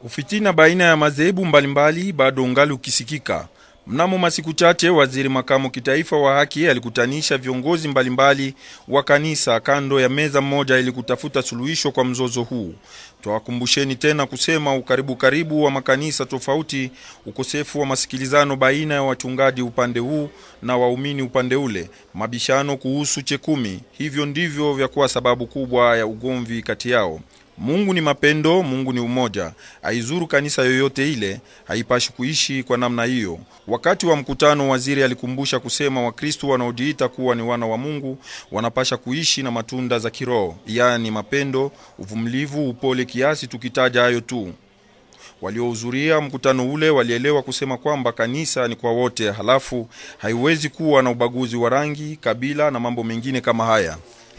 Ufitina baina ya madhehebu mbalimbali bado ungali ukisikika. Mnamo masiku chache, waziri makamu kitaifa wa haki alikutanisha viongozi mbalimbali wa kanisa kando ya meza moja ili kutafuta suluhisho kwa mzozo huu. Twawakumbusheni tena kusema ukaribu karibu wa makanisa tofauti, ukosefu wa masikilizano baina ya wachungaji upande huu na waumini upande ule, mabishano kuhusu chekumi, hivyo ndivyo vya kuwa sababu kubwa ya ugomvi kati yao. Mungu ni mapendo, Mungu ni umoja. Aizuru kanisa yoyote ile, haipashi kuishi kwa namna hiyo. Wakati wa mkutano, waziri alikumbusha kusema Wakristo wanaojiita kuwa ni wana wa Mungu wanapasha kuishi na matunda za kiroho, yaani mapendo, uvumilivu, upole, kiasi, tukitaja hayo tu. Waliohudhuria mkutano ule walielewa kusema kwamba kanisa ni kwa wote, halafu haiwezi kuwa na ubaguzi wa rangi, kabila na mambo mengine kama haya.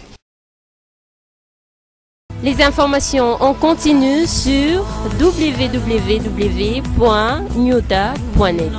Les informations en continu sur www.nyota.net.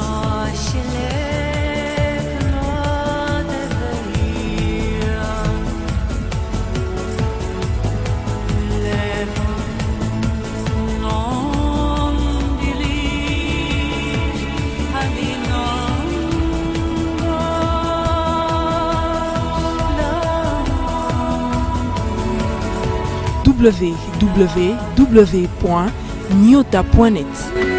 www.nyota.net